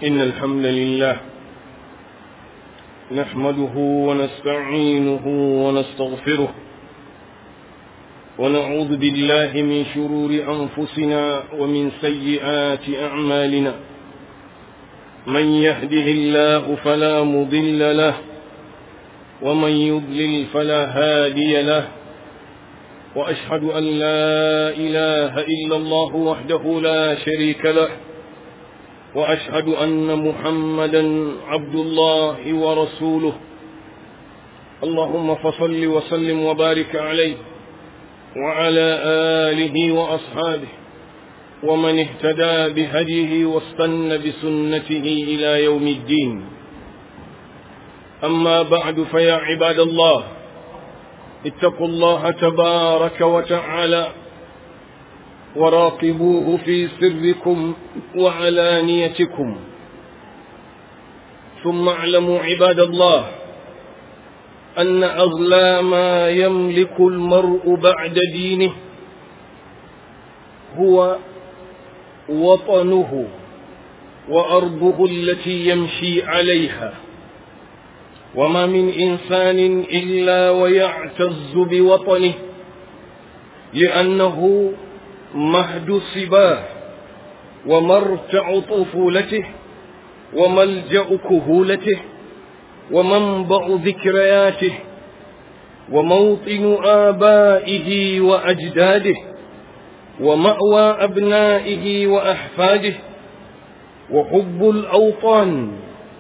إن الحمد لله نحمده ونستعينه ونستغفره ونعوذ بالله من شرور أنفسنا ومن سيئات أعمالنا من يهده الله فلا مضل له ومن يضلل فلا هادي له وأشهد أن لا إله إلا الله وحده لا شريك له وأشهد أن محمدا عبد الله ورسوله اللهم فصل وسلم وبارك عليه وعلى آله وأصحابه ومن اهتدى بهديه واستنى بسنته إلى يوم الدين أما بعد فيا عباد الله اتقوا الله تبارك وتعالى وراقبوه في سركم وعلانيتكم ثم اعلموا عباد الله أن أغلى ما يملك المرء بعد دينه هو وطنه وأرضه التي يمشي عليها وما من إنسان إلا ويعتز بوطنه لأنه مهد صباه ومرتع طفولته وملجأ كهولته ومنبع ذكرياته وموطن آبائه وأجداده ومأوى أبنائه وأحفاده وحب الأوطان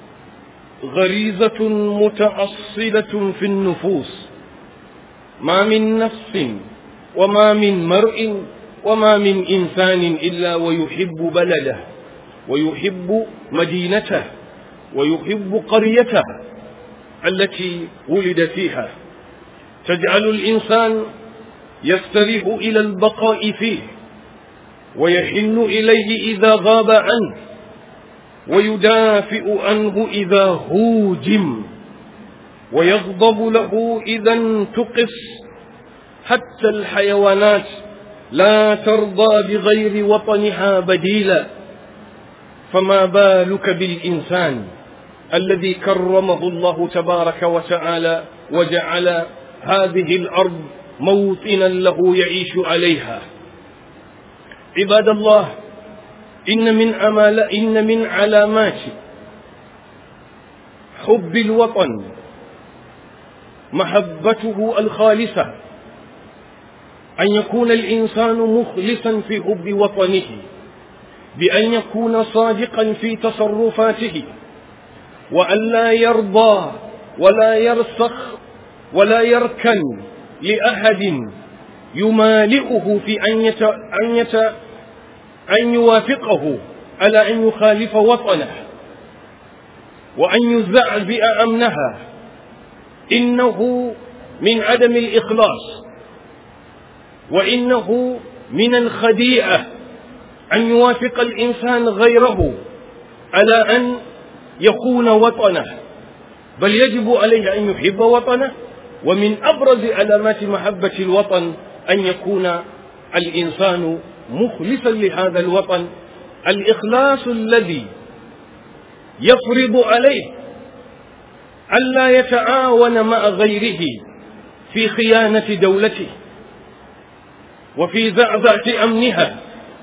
غريزة متأصلة في النفوس ما من نفس وما من مرء وما من إنسان إلا ويحب بلده ويحب مدينته ويحب قريته التي ولد فيها تجعل الإنسان يستريح إلى البقاء فيه ويحن إليه إذا غاب عنه ويدافئ عنه إذا هوجم ويغضب له إذا انتقص حتى الحيوانات لا ترضى بغير وطنها بديلا فما بالك بالإنسان الذي كرمه الله تبارك وتعالى وجعل هذه الأرض موطنا له يعيش عليها عباد الله إن من أمال إن من علامات حب الوطن محبته الخالصة أن يكون الإنسان مخلصا في حب وطنه بأن يكون صادقا في تصرفاته وأن لا يرضى ولا يرسخ ولا يركن لأحد يمالئه في أن يت... أن يت... أن يوافقه على أن يخالف وطنه وأن يزعزع أمنها إنه من عدم الإخلاص وإنه من الخديعة أن يوافق الإنسان غيره على أن يكون وطنه بل يجب عليه أن يحب وطنه ومن أبرز علامات محبة الوطن أن يكون الإنسان مخلصا لهذا الوطن الإخلاص الذي يفرض عليه ألا يتعاون مع غيره في خيانة دولته وفي زعزعة أمنها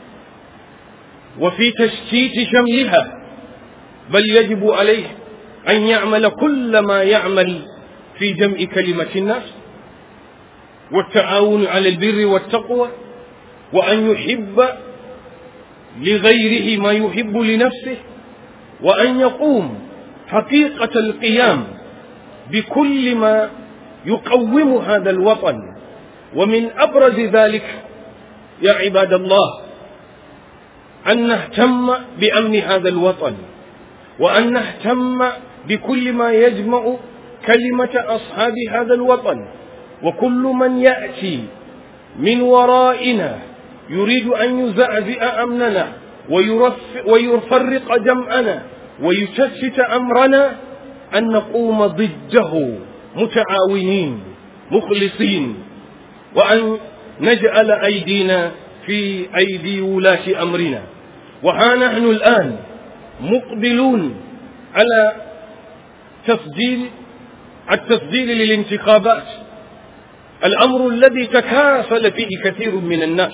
وفي تشتيت شملها بل يجب عليه أن يعمل كل ما يعمل في جمع كلمة الناس والتعاون على البر والتقوى وأن يحب لغيره ما يحب لنفسه وأن يقوم حقيقة القيام بكل ما يقوم هذا الوطن ومن أبرز ذلك يا عباد الله أن نهتم بأمن هذا الوطن وأن نهتم بكل ما يجمع كلمة أصحاب هذا الوطن وكل من يأتي من ورائنا يريد أن يزعزع أمننا ويفرق جمعنا ويشتت أمرنا أن نقوم ضده متعاونين مخلصين وأن نجعل أيدينا في أيدي ولاة أمرنا وها نحن الآن مقبلون على تسجيل التسجيل للانتخابات الأمر الذي تكاسل فيه كثير من الناس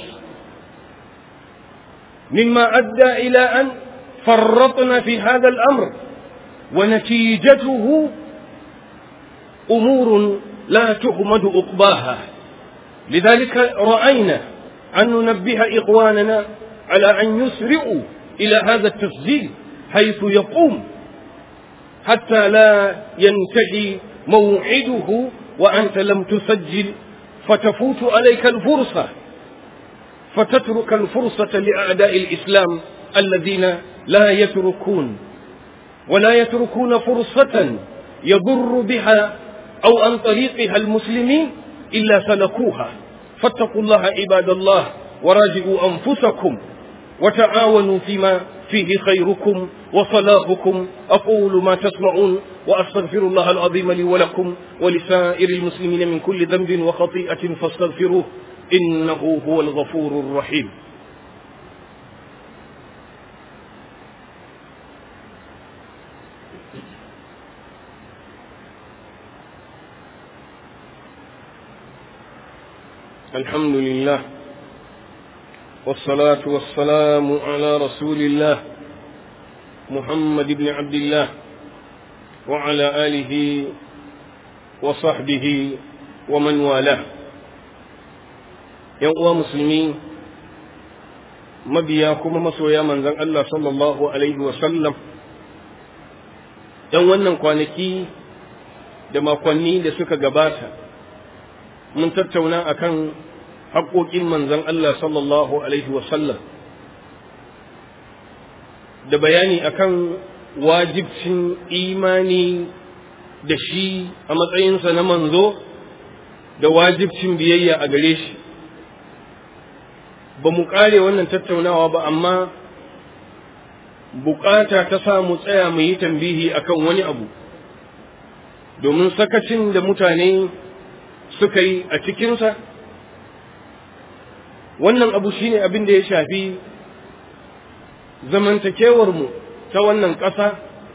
مما أدى إلى أن فرطنا في هذا الأمر ونتيجته أمور لا تحمد عقباها لذلك رأينا أن ننبه إخواننا على أن يسرعوا إلى هذا التسجيل حيث يقوم حتى لا ينتهي موعده وأنت لم تسجل فتفوت عليك الفرصة فتترك الفرصة لأعداء الإسلام الذين لا يتركون ولا يتركون فرصة يضر بها أو عن طريقها المسلمين إلا سلكوها فاتقوا الله عباد الله وراجعوا أنفسكم وتعاونوا فيما فيه خيركم وصلاحكم أقول ما تسمعون وأستغفر الله العظيم لي ولكم ولسائر المسلمين من كل ذنب وخطيئة فاستغفروه إنه هو الغفور الرحيم الحمد لله والصلاة والسلام على رسول الله محمد بن عبد الله وعلى آله وصحبه ومن والاه uwa musulmi mabiya kuma masoya manzan Allah sallallahu Alaihi wasallam ‘yan wannan kwanaki da makonni da suka gabata mun tattauna akan haƙoƙin manzan Allah sallallahu Alaihi wasallam da bayani akan wajibcin imani da shi a matsayinsa na manzo da wajibcin biyayya a gare shi ba mu ƙare wannan tattaunawa ba amma bukata ta sa mu tsaya mu yi tambihi akan wani abu domin sakacin da mutane suka yi a cikinsa wannan abu shine abin da ya shafi zamantakewarmu ta wannan ƙasa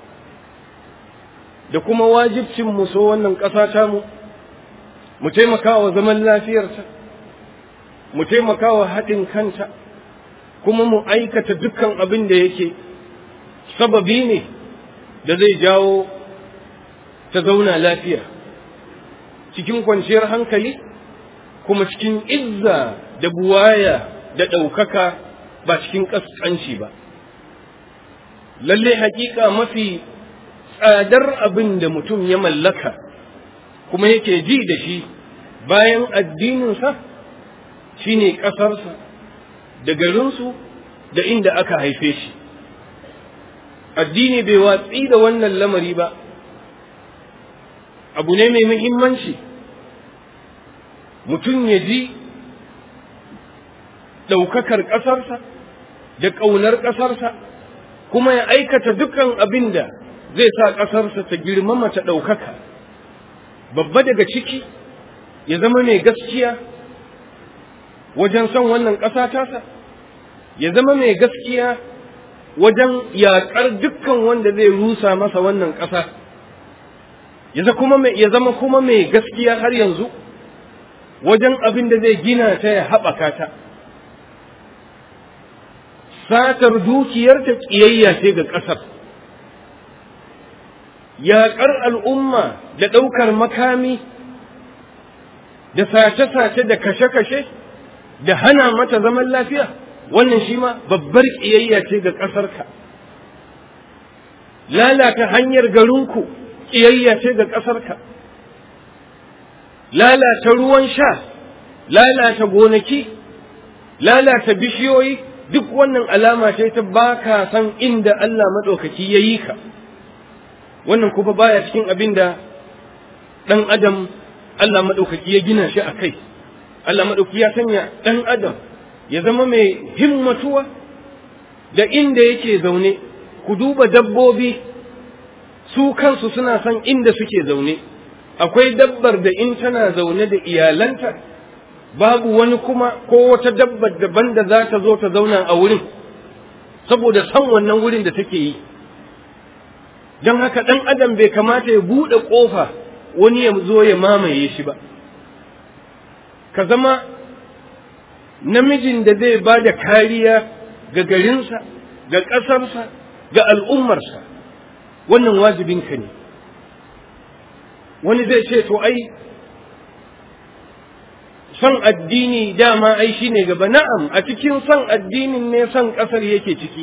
da kuma wajibcin mu so wannan ƙasa tamu mu taimaka wa zaman lafiyarta mu taimaka wa haɗin kanta kuma mu aikata dukkan abin da yake sababi ne da zai jawo ta zauna lafiya cikin kwanciyar hankali kuma cikin izza da buwaya da ɗaukaka ba cikin ƙasƙanci ba lalle haƙiƙa mafi tsadar abin da mutum ya mallaka kuma yake ji da shi bayan addininsa shine ƙasarsa da garinsu da inda aka haife shi addini bai watsi da wannan lamari ba abu ne mai muhimmanci mutum ya ji ɗaukakar ƙasarsa da ƙaunar ƙasarsa kuma ya aikata dukkan abin da zai sa ƙasarsa ta girmama ta ɗaukaka babba daga ciki ya zama mai gaskiya wajen son wannan ƙasa tasa ya zama mai gaskiya wajen yaƙar dukkan wanda zai rusa masa wannan ƙasa ya zama kuma mai gaskiya har yanzu wajen abin da zai gina ta ya haɓaka ta satar dukiyarta ƙiyayya ce ga ƙasar yaƙar al'umma da ɗaukar makami da sace-sace da kashe-kashe da hana mata zaman lafiya wannan shi ma babbar ƙiyayya ce ga ƙasarka lalata hanyar garinku ƙiyayya ce ga ƙasarka lalata ruwan sha lalata gonaki lalata bishiyoyi duk wannan alama ce ta baka san inda Allah maɗaukaki ya yi ka wannan kuma baya cikin abin da ɗan adam Allah maɗaukaki ya gina shi a kai Allah maɗauki ya sanya ɗan adam ya zama mai himmatuwa da inda yake zaune ku duba dabbobi su kansu suna son inda suke zaune akwai dabbar da in tana zaune da iyalanta babu wani kuma ko wata dabbar daban da za ta zo ta zauna a wurin saboda son wannan wurin da take yi don haka ɗan adam bai kamata ya buɗe ƙofa wani ya zo ya mamaye shi ba ka zama namijin da zai ba da kariya ga garinsa ga ƙasarsa ga al'ummarsa wannan wajibinka ne wani zai ce to ai son addini dama ai shi ne gaba na'am a cikin son addinin ne son ƙasar yake ciki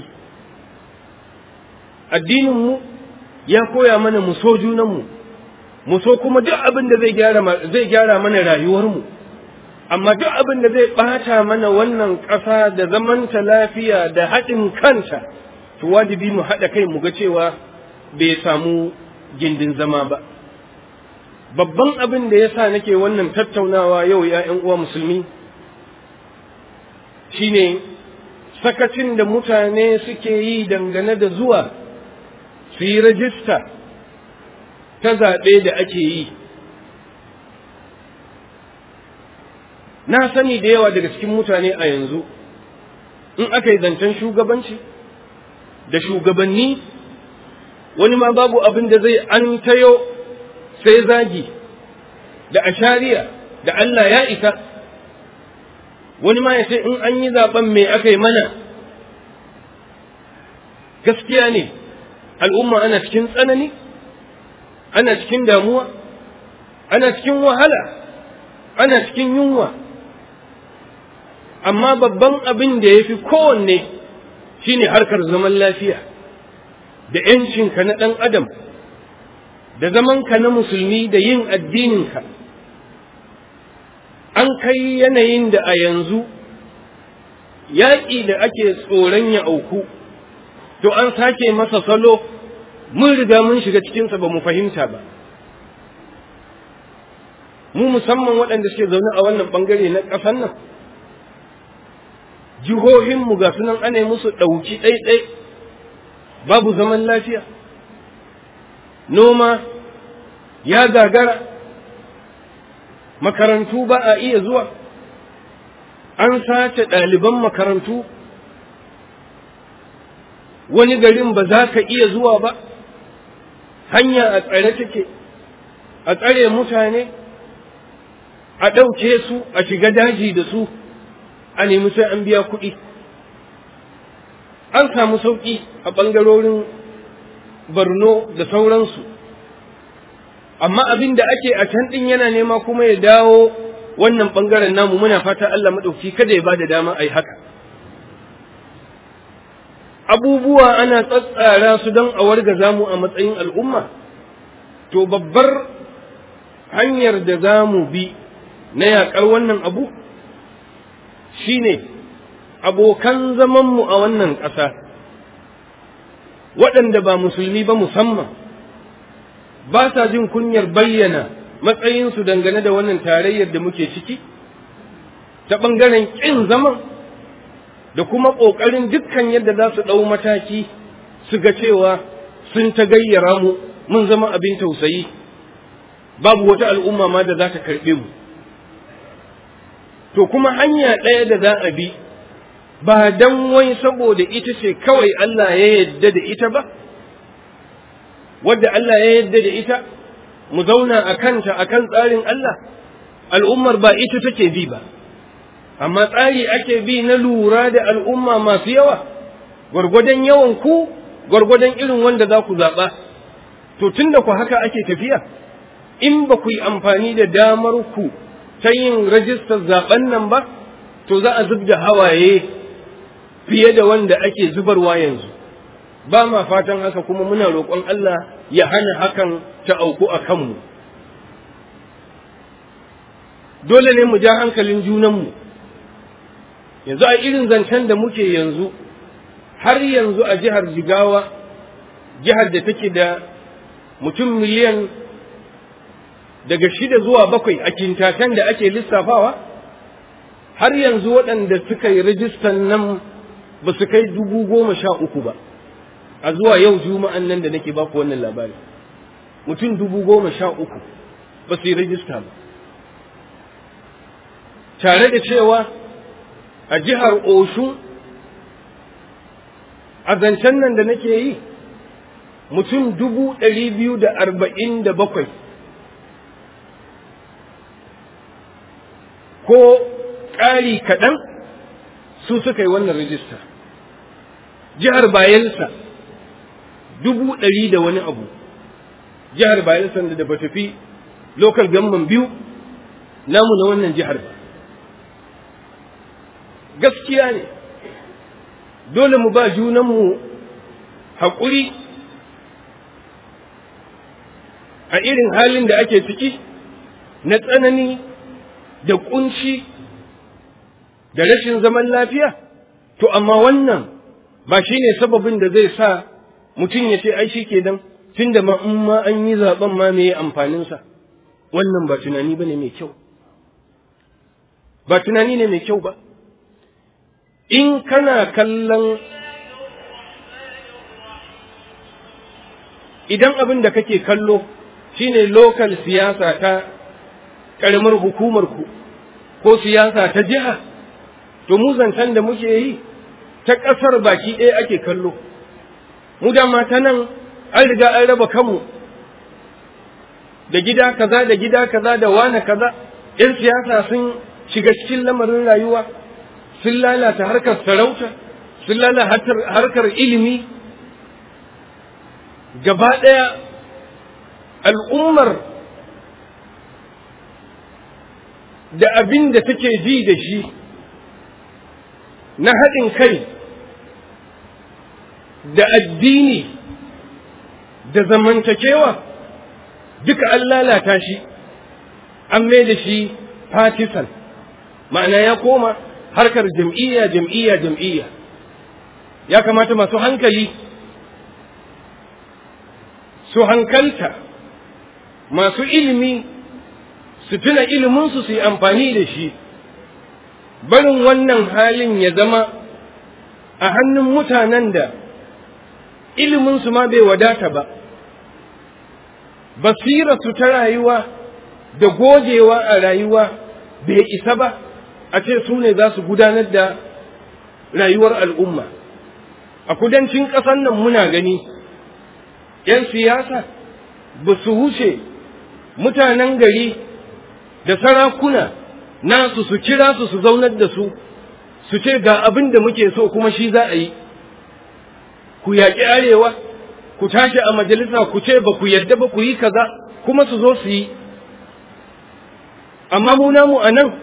addininmu ya koya mana mu so junanmu mu so kuma duk abin da zai gyara mana rayuwarmu amma duk abin da zai ɓata mana wannan ƙasa da zamanta lafiya da haɗin kanta to wajibi mu haɗa kai mu ga cewa bai samu gindin zama ba babban abin da ya sa nake wannan tattaunawa yau ‘ya'yan uwa musulmi shine sakacin da mutane suke yi dangane da zuwa su yi rajista ta zaɓe da ake yi na sani da yawa daga cikin mutane a yanzu in aka yi zancen shugabanci da shugabanni wani ma babu abin da zai an tayo sai zagi da ashariya da Allah ya isa wani ma ya ce in an yi zaben me aka yi mana gaskiya ne al'umma ana cikin tsanani ana cikin damuwa ana cikin wahala ana cikin yunwa amma babban abin da ya fi kowanne shine harkar zaman lafiya da ‘yancinka na ɗan adam da zamanka na musulmi da yin addininka an kai yanayin da a yanzu yaƙi da ake tsoron ya auku to an sake masa salo mun riga mun shiga cikinsa ba mu fahimta ba mu musamman waɗanda suke zaune a wannan ɓangare na ƙasar nan jihohinmu ga sunan ana musu ɗauki ɗaiɗai babu zaman lafiya noma ya gagara makarantu ba a iya zuwa an sace ɗaliban makarantu wani garin ba za ka iya zuwa ba hanya a tsare take a tsare mutane a ɗauke su a shiga daji da su a nemi sai an biya kuɗi an samu sauƙi a ɓangarorin borno da sauransu amma abin da ake a can ɗin yana nema kuma ya dawo wannan ɓangaren namu muna fata Allah maɗauki kada ya ba da dama a yi haka abubuwa ana tsatsara su don a wargaza mu a matsayin al'umma to babbar hanyar da za mu bi na yaƙar wannan abu shine abokan zamanmu a wannan ƙasa waɗanda ba musulmi ba musamman ba sa jin kunyar bayyana matsayinsu dangane da wannan tarayyar da muke ciki ta ɓangaren ƙin zaman da kuma ƙoƙarin dukkan yadda za su ɗau mataki su ga cewa sun ta gayyara mu mun zama abin tausayi babu wata al'umma ma da za ta karɓe mu to kuma hanya ɗaya da za a bi ba dan wai saboda ita ce kawai Allah ya yadda da ita ba wadda Allah ya yadda da ita mu zauna a kanta a kan tsarin Allah al'ummar ba ita take bi ba amma tsari ake bi na lura da al'umma masu yawa gwargwadon yawan ku gwargwadon irin wanda za ku zaɓa to tun da ku haka ake tafiya in ba ku yi amfani da damar ku ta yin rajistar zaben nan ba to za a zub da hawaye fiye da wanda ake zubarwa yanzu ba ma fatan haka kuma muna roƙon Allah ya hana hakan ta auku a kanmu dole ne mu ja hankalin junanmu yanzu a irin zancen da muke yanzu har yanzu a jihar jigawa jihar da take da mutum miliyan daga shida zuwa bakwai a kintatan da ake lissafawa har yanzu waɗanda suka yi rajistan nan ba su kai dubu goma sha uku ba a zuwa yau juma'an nan da nake baku wannan labari mutum dubu goma sha uku ba su yi rajista ba tare da cewa a jihar Oshun a zancen nan da nake yi mutum dubu ɗari biyu da arba'in da bakwai ko ƙari kaɗan su suka yi wannan rijista jihar bayansa dubu ɗari da wani abu jihar bayansa da ba tafi lokal gamman biyu namu na wannan jihar ba gaskiya ne dole mu ba junanmu haƙuri a irin halin da ake ciki na tsanani da ƙunci da rashin zaman lafiya to amma wannan ba shi ne sababin da zai sa mutum ya ce ai shi ke dan tun da ma in ma an yi zaben ma me amfaninsa wannan ba tunani ba ne mai kyau ba tunani ne mai kyau ba in kana kallon idan abin da kake kallo shine lokal siyasa ta ƙaramar hukumarku ko siyasa ta jiha to mu zancen da muke yi ta ƙasar baki ɗaya ake kallo mu dama ta nan an riga an raba kanmu da gida kaza da gida kaza da wane kaza ‘yan siyasa sun shiga cikin lamarin rayuwa sun lalata harkar sarauta sun lalata harkar ilimi gaba ɗaya al'ummar da abin da take ji da shi na haɗin kai da addini da zamantakewa duka an lalata shi an mai da shi partisan ma'ana ya koma harkar jam'iyya jam'iyya jam'iyya ya kamata masu hankali su hankalta masu ilimi su tuna iliminsu su yi amfani da shi barin wannan halin ya zama a hannun mutanen da iliminsu ma bai wadata ba basirarsu ta rayuwa da gogewa a rayuwa bai isa ba a ce su ne za su gudanar da rayuwar al'umma a kudancin ƙasar nan muna gani ‘yan siyasa ba su wuce mutanen gari da sarakuna nasu su kira su su zaunar da su su ce ga abin da muke so kuma shi za a yi ku yaƙi arewa ku tashi a majalisa ku ce ba ku yadda ba ku yi kaza kuma su zo su yi amma mu namu a nan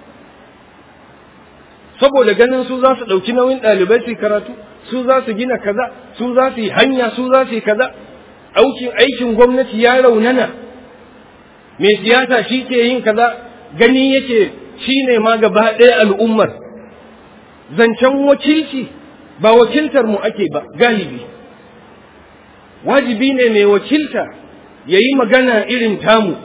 saboda ganin su za su ɗauki nauyin ɗalibai su karatu su za su gina kaza su za su yi hanya su za su yi kaza aikin aikin gwamnati ya raunana mai siyasa shi ke yin kaza gani yake shi ne ma gaba ɗaya al'ummar zancen wakilci ba wakiltar mu ake ba galibi wajibi ne mai wakilta ya yi magana irin tamu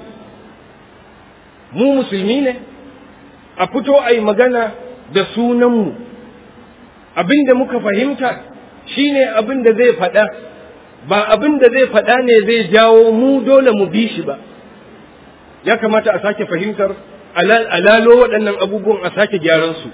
mu musulmi ne a fito a yi magana da sunanmu abin da muka fahimta shi ne abin da zai faɗa ba abin da zai faɗa ne zai jawo mu dole mu bi shi ba ya kamata a sake fahimtar alalo waɗannan abubuwan a sake gyaran su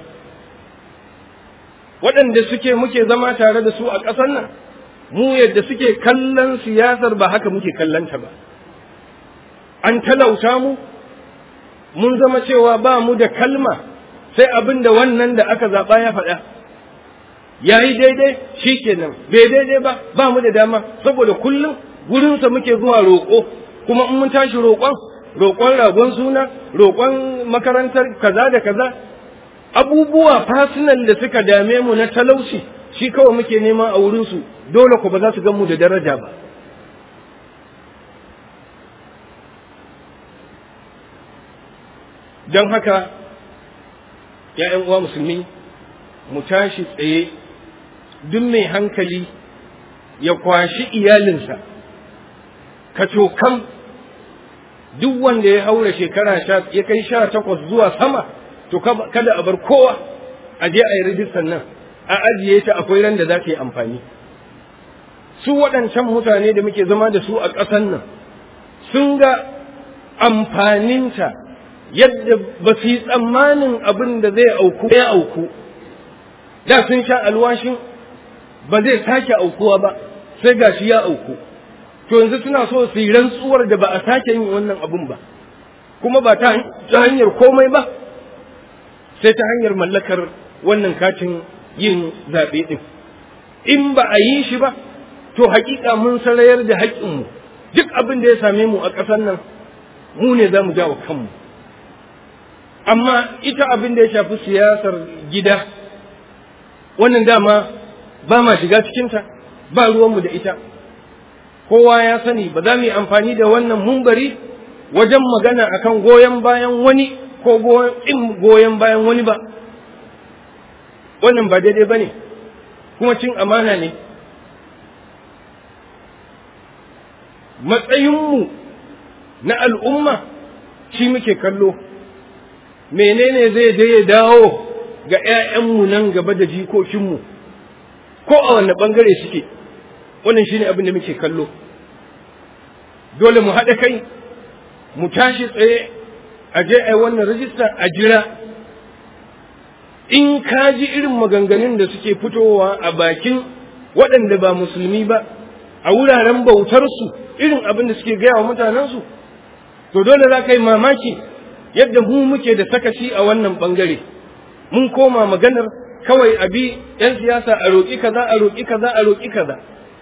waɗanda suke muke zama tare da su a ƙasar nan mu yadda suke kallon siyasar ba haka muke kallonta ba an talauta mu mun zama cewa ba mu da kalma sai abin da wannan da aka zaɓa ya faɗa ya yi daidai shi kenan bai daidai ba ba mu da dama saboda kullum gurinsa muke zuwa roƙo kuma in mun tashi roƙon roƙon ragon suna roƙon makarantar kaza da kaza abubuwa fasinan da suka dame mu na talauci shi kawai muke nema a wurinsu dole ku ba za su gan mu da daraja ba don haka ‘ya'yan uwa musulmi mu tashi tsaye duk mai hankali ya kwashi iyalinsa ka cokan duk wanda ya haura shekara ya kai sha takwas zuwa sama to kada a bar kowa a je a yi rijistar nan a ajiye ta akwai ran da za ta yi amfani su waɗancan mutane da muke zama da su a ƙasan nan sun ga amfaninta yadda ba su yi tsammanin abin da zai auku ya auku da sun sha alwashin ba zai sake aukuwa ba sai gashi ya auku to yanzu suna so su yi rantsuwar da ba a sake yin wannan abun ba kuma ba ta hanyar komai ba sai ta hanyar mallakar wannan katin yin zaɓe ɗin in ba a yi shi ba to hakika mun sarayar da haƙƙinmu duk abin da ya same mu a ƙasar nan mu ne za mu jawo kanmu amma ita abin da ya shafi siyasar gida wannan dama ba ma shiga cikinta ba ruwanmu da ita kowa ya sani ba za mu yi amfani da wannan mumbari wajen magana akan goyon bayan wani ko in goyon bayan wani ba wannan ba daidai ba ne kuma cin amana ne matsayinmu na al'umma shi muke kallo menene zai je ya dawo ga ‘ya'yanmu nan gaba da jikokinmu ko a wanne ɓangare suke wannan shi ne abin da muke kallo dole mu haɗa kai mu tashi tsaye a je a wannan rajista a jira in ka ji irin maganganun da suke fitowa a bakin waɗanda ba musulmi ba a wuraren bautarsu irin abin da suke gaya wa mutanensu to dole za ka yi mamaki yadda mu muke da sakaci a wannan ɓangare mun koma maganar kawai a bi 'yan siyasa a roƙi kaza a roƙi kaza a roƙi kaza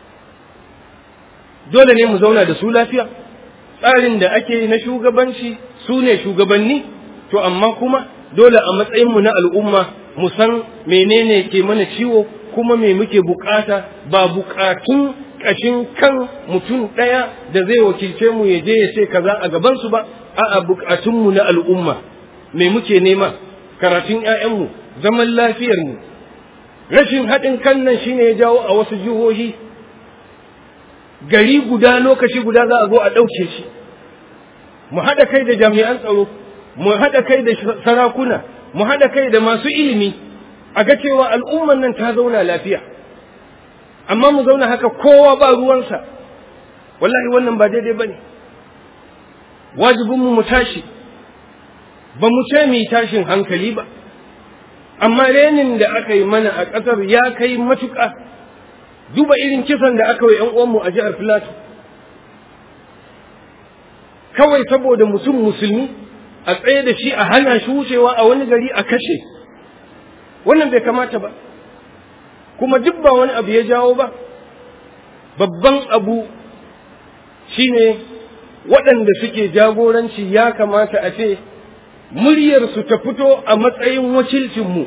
dole ne mu zauna da su lafiya tsarin da ake na shugabanci su ne shugabanni to amma kuma dole a matsayinmu na al'umma mu san menene ke mana ciwo kuma me muke bukata ba bukatun ƙashin kan mutum ɗaya da zai wakilce mu ya je ya ce kaza a gabansu ba a'a bukatunmu na al'umma me muke nema karatun ‘ya'yanmu zaman lafiyarmu rashin haɗin kan nan shine ya jawo a wasu jihohi gari guda lokaci guda za a zo a ɗauke shi mu haɗa kai da jami'an tsaro mu haɗa kai da sarakuna mu haɗa kai da masu ilimi a ga cewa al'umman nan ta zauna lafiya amma mu zauna haka kowa ba ruwansa wallahi wannan ba daidai ba ne wajibinmu mu tashi ba mu ce mu tashin hankali ba amma renin da aka yi mana a ƙasar ya kai matuƙa duba irin kisan da aka yi ‘yan uwanmu a jihar Filato kawai saboda mutum musulmi a tsaye da shi a hana shi wucewa a wani gari a kashe wannan bai kamata ba kuma duk ba wani abu ya jawo ba babban abu shine waɗanda suke jagoranci ya kamata a ce muryarsu ta fito a matsayin wakilcinmu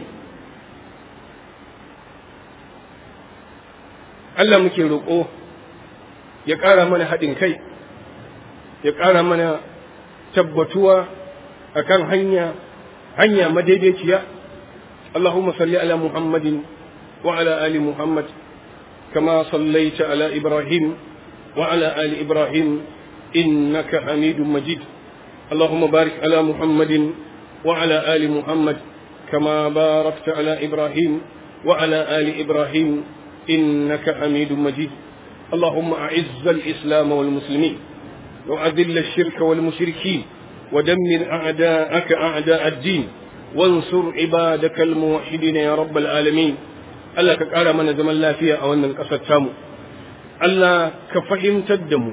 Allah muke roƙo ya ƙara mana haɗin kai ya ƙara mana tabbatuwa a kan hanya hanya madaidaiciya Allahumma salli ala Muhammadin wa ala ali Muhammad kama sallaita ala Ibrahim wa ala ali Ibrahim innaka hamidun majid اللهم بارك على محمد وعلى آل محمد كما باركت على إبراهيم وعلى آل إبراهيم إنك حميد مجيد اللهم أعز الإسلام والمسلمين وأذل الشرك والمشركين ودمر أعداءك أعداء الدين وانصر عبادك الموحدين يا رب العالمين Allah ka ƙara mana zaman lafiya a wannan ƙasar tamu Allah ka fahimtar da mu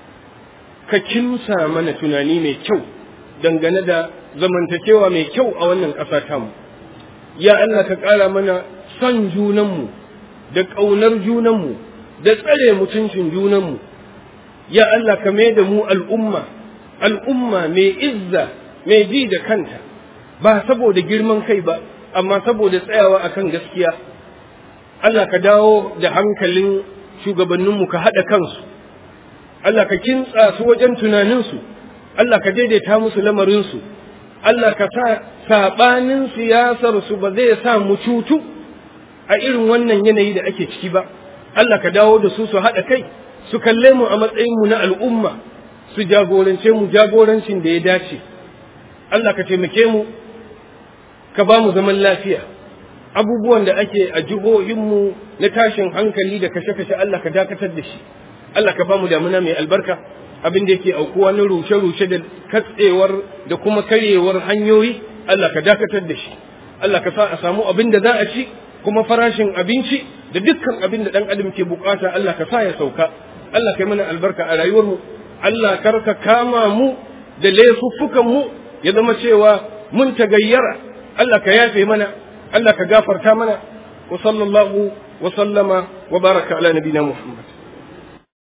ka kimsa mana tunani mai kyau dangane da zamantakewa mai kyau a wannan ƙasa tamu ya Allah ka ƙara mana son junanmu da ƙaunar junanmu da tsare mutuncin junanmu ya Allah ka mai da mu al'umma al'umma mai izza mai ji da kanta ba saboda girman kai ba amma saboda tsayawa akan gaskiya Allah ka dawo da hankalin shugabanninmu ka haɗa kansu Allah ka kintsa su wajen tunaninsu Allah ka daidaita musu lamarinsu Allah ka sa saɓanin siyasarsu ba zai sa mu cutu a irin wannan yanayi da ake ciki ba Allah ka dawo da su su haɗa kai su kalle mu a matsayinmu na al'umma su jagorance mu jagorancin da ya dace Allah ka taimake mu ka ba mu zaman lafiya abubuwan da ake a jihohinmu na tashin hankali da kashe-kashe Allah ka dakatar da shi Allah ka ba mu damuna mai albarka abin da yake aukuwa na rushe-rushe da katsewar da kuma karyewar hanyoyi Allah ka dakatar da shi Allah ka sa a samu abin da za a ci kuma farashin abinci da dukkan abin da ɗan adam ke bukata Allah ka sa ya sauka Allah kai mana albarka a rayuwarmu Allah karka kama mu da laifuffukan mu ya zama cewa mun tagayyara Allah ka yafe mana Allah ka gafarta mana wa sallallahu wa sallama wa baraka ala nabina Muhammad